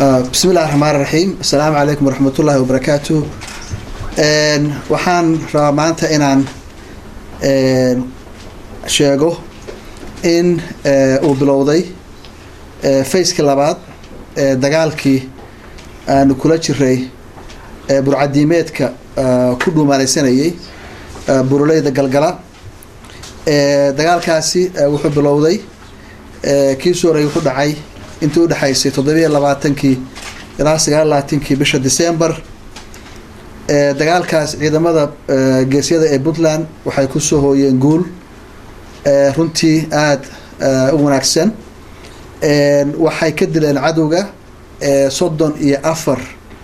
bismi illahi raxmaan raxiim assalaamu calaykum waraxmat ullaahi wabarakaatu waxaan rabaa maanta inaan sheego in uu bilowday faceki labaad ee dagaalkii aanu kula jiray burcadiimeedka ku dhuumaaleysanayay buruleyda galgala dagaalkaasi wuxuu bilowday kii soo horey wuxuu dhacay intii udhexaysay toddobiiyo labaatankii ilaa sagaal labaatankii bisha december dagaalkaas ciidamada geesyada ee puntland waxay kusoo hooyeen guul runtii aada u wanaagsan waxay ka dileen cadowga soddon iyo afar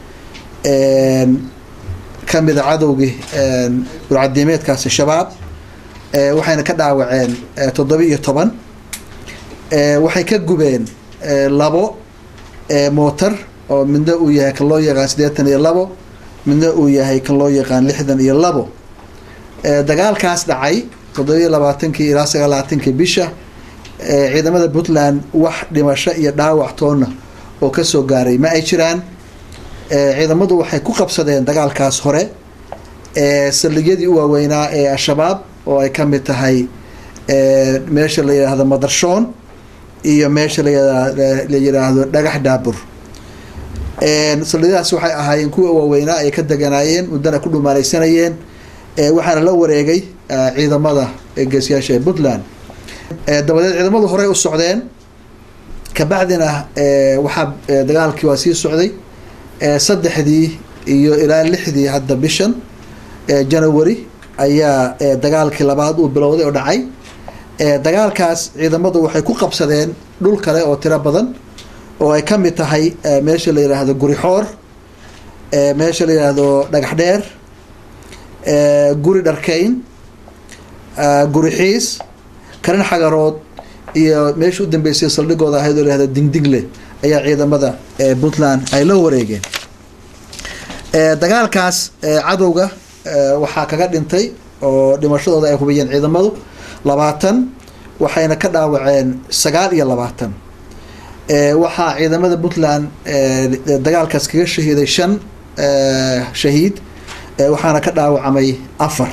kamida cadowgii burcadiimeedkaasi shabaab waxayna ka dhaawaceen toddoba iyo toban waxay ka gubeen labo mootar oo midna uu yahay kan loo yaqaan siddeetan iyo labo midna uu yahay kan loo yaqaan lixdan iyo labo dagaalkaas dhacay toddobiiyo labaatankii ilaa sagaal labaatankii bisha ciidamada puntland wax dhimasho iyo dhaawac toonna oo kasoo gaaray ma ay jiraan ciidamadu waxay ku qabsadeen dagaalkaas hore saldhigyadii u waaweynaa ee al-shabaab oo ay ka mid tahay meesha la yidhaahdo madarshoon iyo meesha la yidhaahdo dhagax dhaabur saldhigyadaas waxay ahaayeen kuwa waaweynaa ay ka deganaayeen muddana ku dhumaaleysanayeen waxaana la wareegay ciidamada geesiyaasha ee puntland dabadeed ciidamadu horey u socdeen kabacdina waxaa dagaalkii waa sii socday saddexdii iyo ilaa lixdii hadda bishan january ayaa dagaalkii labaad uu bilowday oo dhacay dagaalkaas ciidamadu waxay ku qabsadeen dhul kale oo tiro badan oo ay ka mid tahay meesha la yidhaahdo guri xoor meesha la yidhaahdo dhagax dheer guri dharkeyn guri xiis karin xagarood iyo meesha u dambeysay saldhigooda ahayd oo layihahdo dingdingle ayaa ciidamada puntland ay la wareegeen dagaalkaas cadowga waxaa kaga dhintay oo dhimashadooda ay hubiyeen ciidamadu labaatan waxayna ka dhaawaceen sagaal iyo labaatan waxaa ciidamada puntland dagaalkaas kaga shahiiday shan shahiid waxaana ka dhaawacmay afar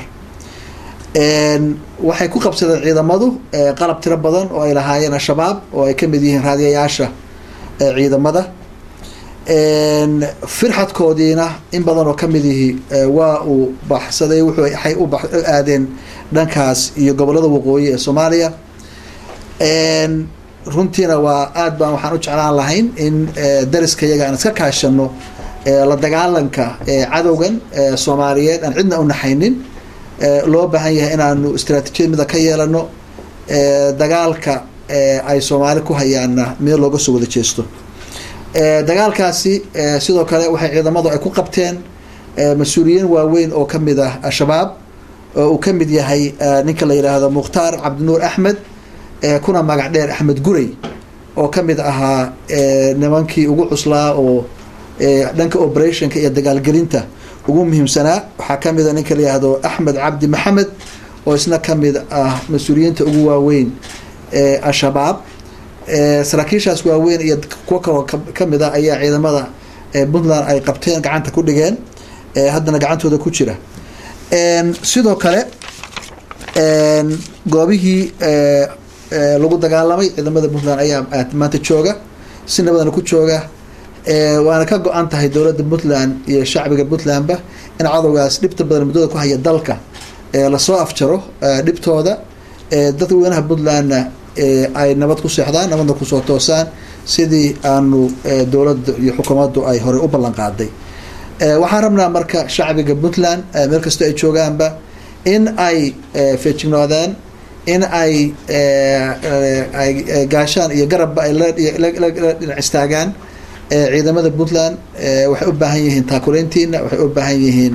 waxay ku qabsadeen ciidamadu qalab tiro badan oo ay lahaayeen al-shabaab oo ay kamid yihiin raadiyayaasha ciidamada firxadkoodiina in badan oo kamid yihi waa uu baxsaday waxay u aadeen dhankaas iyo gobolada waqooyi ee soomaaliya runtiina waa aad baan waxaan u jeclaan lahayn in dariska iyaga aan iska kaashano la dagaalanka cadowgan soomaaliyeed aan cidna u naxaynin loo baahan yahay inaanu istraatiijiyad mida ka yeelano dagaalka ay soomaali ku hayaanna meel looga soo wada jeesto dagaalkaasi sidoo kale waxay ciidamadu ay ku qabteen mas-uuliyiin waaweyn oo kamid ah al-shabaab oo uu kamid yahay ninka la yidhaahdo mukhtaar cabdinuur axmed kuna magac dheer axmed gurey oo kamid ahaa nimankii ugu cuslaa oo dhanka operationka iyo dagaalgelinta ugu muhiimsanaa waxaa kamid a ninka la yihahdo axmed cabdi maxamed oo isna kamid ah mas-uuliyiinta ugu waaweyn ee al-shabaab saraakiishaas waaweyn iyo kuwo kaloo kamid ah ayaa ciidamada puntland ay qabteen gacanta ku dhigeen haddana gacantooda ku jira sidoo kale goobihii lagu dagaalamay ciidamada puntland ayaa maanta jooga si nabadana ku jooga waana ka go-an tahay dowladda puntland iyo shacbiga puntlandba in cadowgaas dhibta badan muddada ku haya dalka lasoo afjaro dhibtooda dadweynaha puntlandna ay nabad ku seexdaan nabadna kusoo toosaan sidii aanu dowladda iyo xukuumaddu ay horey u ballan qaaday waxaan rabnaa marka shacbiga puntland meel kastoo ay joogaanba in ay feejignoodaan in ay ay gaashaan iyo garabba ay la dhinac istaagaan ciidamada puntland waxay u baahan yihiin taakuleyntiina waxay u baahan yihiin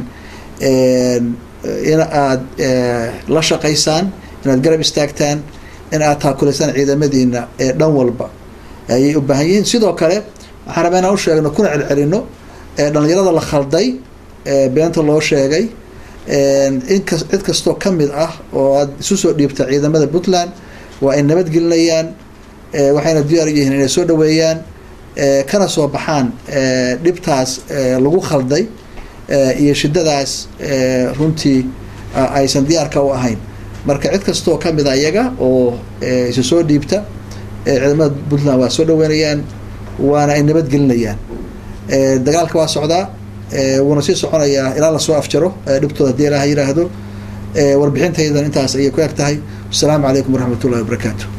in aad la shaqaysaan inaad garab istaagtaan in aad taakuleysaan ciidamadiina ee dhan walba ayay u baahan yihiin sidoo kale waxaan rabaa inaan u sheegno kuna celcelino dhalinyarada la khalday beenta loo sheegay inkas cid kastoo kamid ah oo aad isu soo dhiibta ciidamada puntland waa ay nabadgelinayaan waxayna diyaar yihiin inay soo dhaweeyaan kana soo baxaan dhibtaas lagu khalday iyo shidadaas runtii aysan diyaarka u ahayn marka cid kastoo kamid a iyaga oo isa soo dhiibta ciidamada puntland waa soo dhaweynayaan waana ay nabadgelinayaan dagaalka waa socdaa wuuna sii soconayaa ilaa lasoo afjaro dhibtooda hadii ilaha yiraahdo warbixintaydan intaas ayay ku eg tahay wasalaamu calaykum waraxmat ullahi wabarakaatu